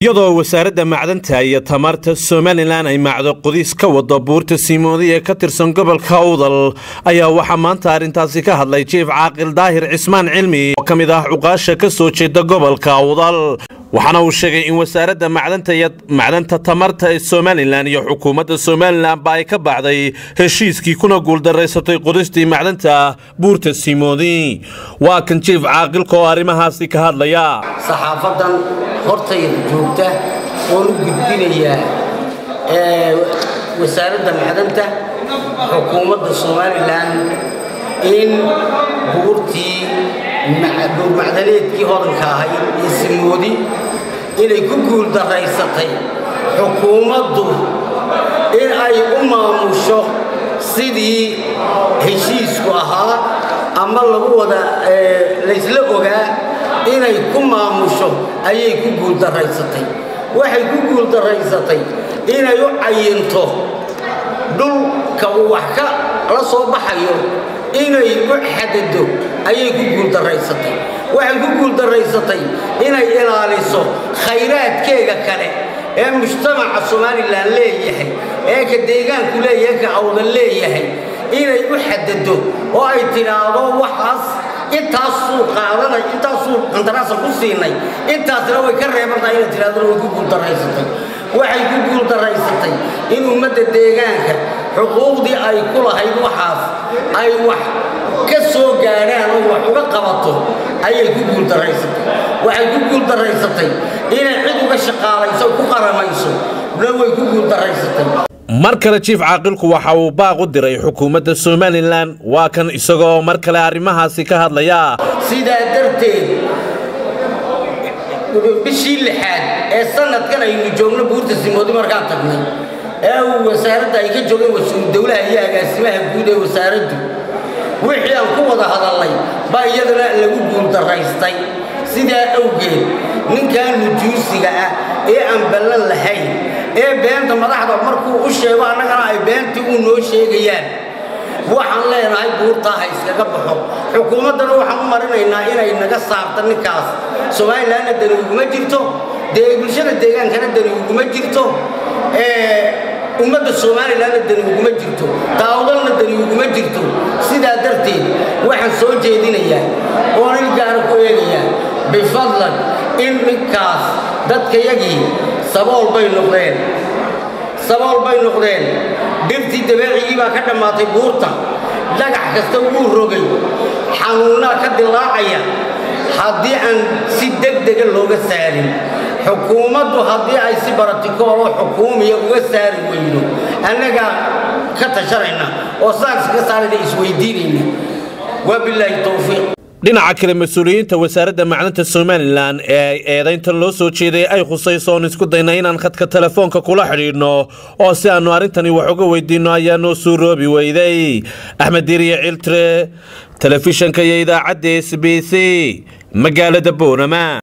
iyadoo wasaaradda macdanta iyo tamarta somalilan ay macdo qodiis ka wado buurta siimoodi ee ka tirsan gobolka awdal ayaa waxaa maanta arrintaasi ka hadlay jiif caaqil daahir cismaan cilmi oo ka mid ah cuqaasha ka soo jeeda gobolka awdal waxaana uu sheegay in wasaaradda macdanta iyo macdanta tamarta ee somalilan iyo xukuumadda somalilanba ay ka baxday heshiiskii kuna guuldaraysatay qodistii macdanta buurta siimoodi waa kan jiif caaqilka oo arrimahaasi ka hadlaya saxaafadan hortayda joogta oon u gudbinayaa wasaaradda macdanta xukuumadda somalilan in buurtii buurmacdaneedkii hodanka ahayd ee simoodi inay ku guuldaraysatay xukuumaddu in ay u maamusho sidii heshiisku ahaa ama lagu wada laysla ogaa inay ku maamusho ayay ku guuldaraysatay waxay ku guuldaraysatay inay u cayinto dhulka uu wax ka la soo baxayo inay u xadado ayay ku guuldaraysatay waxay ku guuldaraysatay inay ilaaliso khayraadkeega kale ee mujtamaca somalilan leeyahay ee ka deegaanku leeyahay ka awdan leeyahay inay u xadado oo ay tidhaahdo waxaas intaasuu qaadanay intaasuu qandaraasa ku siinay intaasna way ka reebantahay inay tidhahdona way ku guuldaraysatay waxay ku guuldaraysatay in ummadda deegaanka xuquuqdii ay ku lahayd waxaas ay wax ka soo gaadhaan oo wax uga qabato ayay ku guuldaraysatay waxay ku guuldaraysatay inay cid uga shaqaalayso ku qaramayso na way ku guuldaraysatay mar kale jiif caaqilku waxa uu baaq u diray xukuumadda somalilan waa kan isagoo mar kale arrimahaasi ka hadlaya sidaa darteed bishii lixaad ee sanadkan aynu joogno buurta simoodi markaan tagnay ee uu wasaaradda ay ka joogeen wasuul dowlaha iyo agaasimaha guud ee wasaaraddu wixii aan ku wada hadalnay baa iyadana lagu guuldaraystay sidaa awgeed ninkan nujuusiga ah ee aan ballan lahayn ee beenta madaxda markuu u sheego annagana ay beentii uu noo sheegayaan waxaan leenahay buurtaa ha iskaga baxo xukuumaddana waxaan u marinaynaa inay naga saarta ninkaas somalilanna dani uguma jirto dee bulshada deegaankana dani uguma jirto ummadda somalilanna dani uguma jirto daawdalna dani uguma jirto sidaa darteed waxaan soo jeedinayaa oon il gaara ku eegayaa bifadlan in ninkaas dadkayagii sabool bay noqdeen sabool bay noqdeen dhirtii dabeecigii baa ka dhammaatay buurta dhagax kasta wuu rogay xanuunnaa ka dilaacaya haddii aan si degdega looga saarin xukuumaddu haddii ay si baratikooloo xukuumiya uga saari weyno annagaa ka tashanayna oo saaks ka saarayna isweydiinayna wabilaahi towfiiq dhinaca kale mas-uuliyiinta wasaaradda macdanta somalilan ee ay eedayntan loo soo jeeday ay khusayso oon isku dayna inaan khadka telefoonka kula xidhiidhno oo si aannu arrintani wax uga weydiinno ayaa noo suuroobi weyday axmed diiriye ciltre telefishanka iyo idaacadda s b c magaalada boorama